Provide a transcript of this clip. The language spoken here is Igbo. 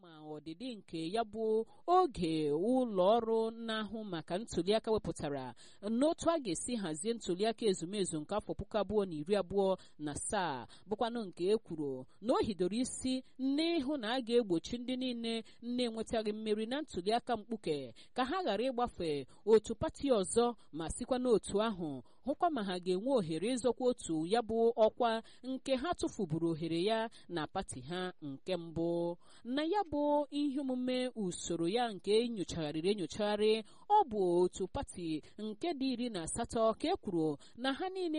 ma ọdịdị nke ya bụ oge ụlọ ọrụ na-ahụ maka ntuliaka wepụtara n'otu a ga-esi hazie ntuliaka ezumezu nke afọ puku abụọ na iri abụọ na asaa bụkwanụ nke e kwuru na o hidoro isi n'ịhụ na a ga-egbochi ndị niile na-enwetaghị mmeri na ntuliaka mkpuke ka ha ghara ịgbafe otu pati ọzọ ma sikwa n'otu ahụ hụkwa ma ha ga-enwe ohere ịzọkwa otu ya bụ ọkwa nke ha tụfuburu ohere ya na pati ha nke mbụ na ya bụ ihe omume usoro ya nke enyochagharịrị enyochagharị ọ bụ otu pati nke dị iri na asatọ ka e kwuru na ha niile